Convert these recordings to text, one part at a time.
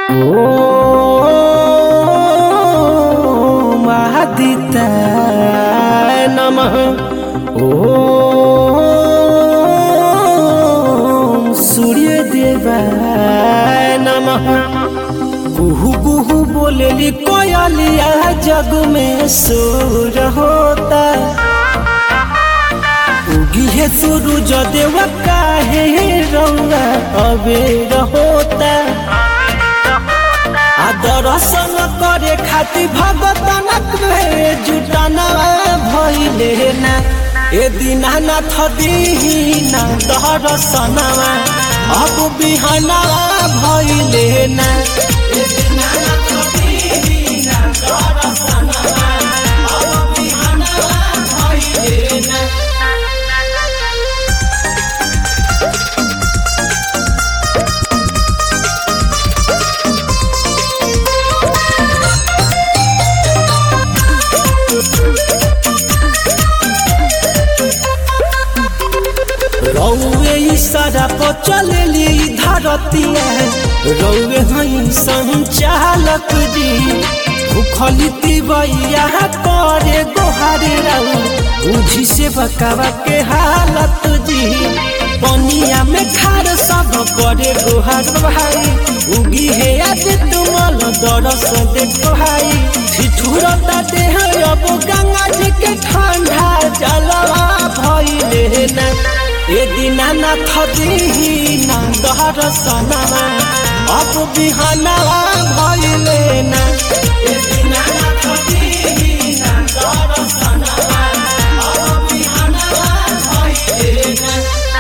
ॐ आदित्याय नमः ॐ सूर्यदेवाय नमः कुहू कुहू बोलेली कोयलिया जग में सूर होता उगी है सूरज देव काहे रौआ अबेर होता आ दर्शन करे खातिर भगतन जुटाना भइले ना ए दीनानाथ दीना दर्शनवा अब बिहाना भइले ना ए दीनानाथ दीना दर्शनवा अब बिहाना भइले ना रौवे इशारा पर चलेली धरतिया रौवे हई संचालक जी भूखली तिवैया करे गोहारे राउ बुझी से बकावा के हालत जी पनिया में खार सब करे गोहार भाई उगी है आज तुमल दरस देखो भाई ठिठुरता देह अब गंगा जी के ठंडा जलवा भइले ना ए दीनानाथ दीना दर्शनवा अब बिहानवा भइले ना ए दीनानाथ दीना दर्शनवा अब बिहानवा भइले ना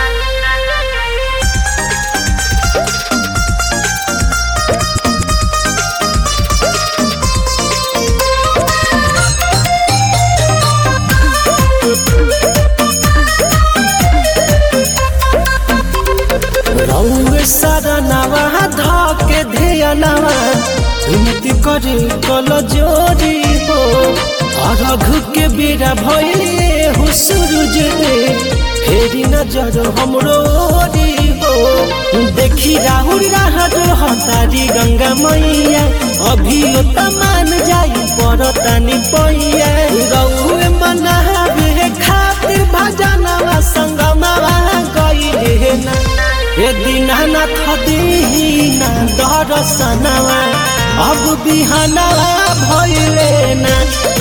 रौवे सरनवा धके धियनवा विनती करे कल जोरी हो अरघ के बेरा भइले हो सूरज दे फेरी नजर हमरो ओरी हो देखी राहुल राहत हतारी गंगा मैया अभी तमान जाई परतानी पैया रौवे मनावे खातिर भजनवा संगमवा गइले ना ए दीनानाथ दीना दर्शनवा अब बिहानवा भइले ना